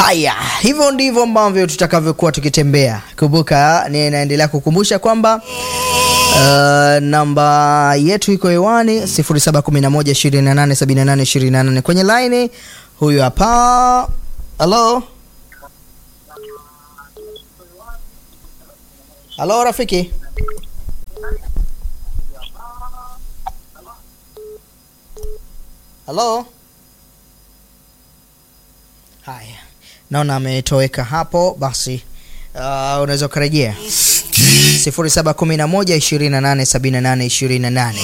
Haya, hivyo ndivyo ambavyo tutakavyokuwa tukitembea. Kumbuka, ninaendelea kukumbusha kwamba uh, namba yetu iko hewani 0711287828 kwenye line. Huyu hapa, halo halo, rafiki halo. Haya, naona ametoweka hapo. Basi uh, unaweza ukarejea 0711287828.